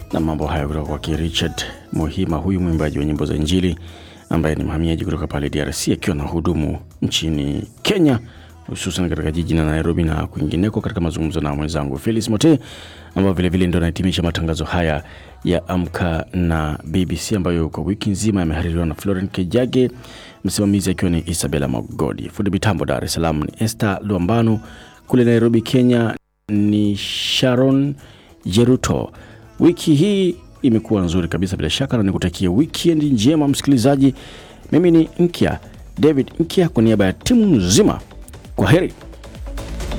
na mambo hayo kutoka kwake Richard Muhima, huyu mwimbaji wa nyimbo za Injili ambaye ni mhamiaji kutoka pale DRC akiwa na hudumu nchini Kenya, hususan katika jiji la Nairobi na kwingineko, katika mazungumzo na mwenzangu Felix Mote, ambayo vilevile ndo anahitimisha matangazo haya ya Amka na BBC ambayo kwa wiki nzima yamehaririwa na Florent Kejage, msimamizi akiwa ni Isabella Magodi, fundi mitambo Dar es Salaam ni Esther Luambano, kule Nairobi Kenya ni Sharon Jeruto. Wiki hii imekuwa nzuri kabisa bila shaka, na nikutakia weekend njema msikilizaji. Mimi ni Nkya David Nkya kwa niaba ya timu nzima, kwa heri.